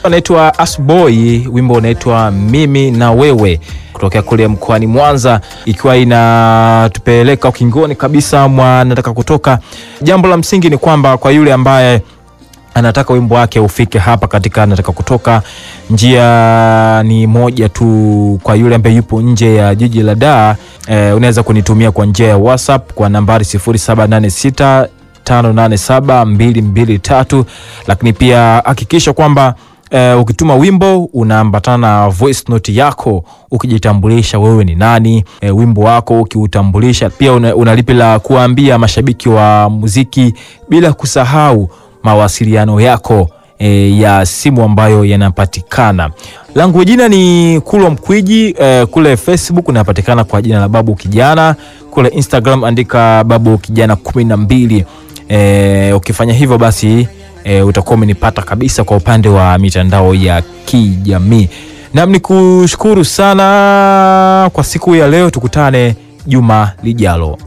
anaitwa Asboy, wimbo unaitwa mimi na wewe kutokea kule mkoani Mwanza, ikiwa inatupeleka ukingoni kabisa mwa nataka kutoka. Jambo la msingi ni kwamba kwa yule ambaye anataka wimbo wake ufike hapa katika nataka kutoka, njia ni moja tu. Kwa yule ambaye yupo nje ya jiji la Dar, eh, unaweza kunitumia kwa njia ya WhatsApp kwa nambari 0786 587223 lakini pia hakikisha kwamba Uh, ukituma wimbo unaambatana na voice note yako ukijitambulisha wewe ni nani, uh, wimbo wako ukiutambulisha pia una, una lipi la kuambia mashabiki wa muziki, bila kusahau mawasiliano yako uh, ya simu ambayo yanapatikana. Langu jina ni Kulwa Mkwiji, uh, kule Facebook unapatikana kwa jina la Babu Kijana, kule Instagram andika Babu Kijana kumi na mbili. Uh, ukifanya hivyo basi E, utakuwa umenipata kabisa kwa upande wa mitandao ya kijamii. Nam ni kushukuru sana kwa siku ya leo, tukutane juma lijalo.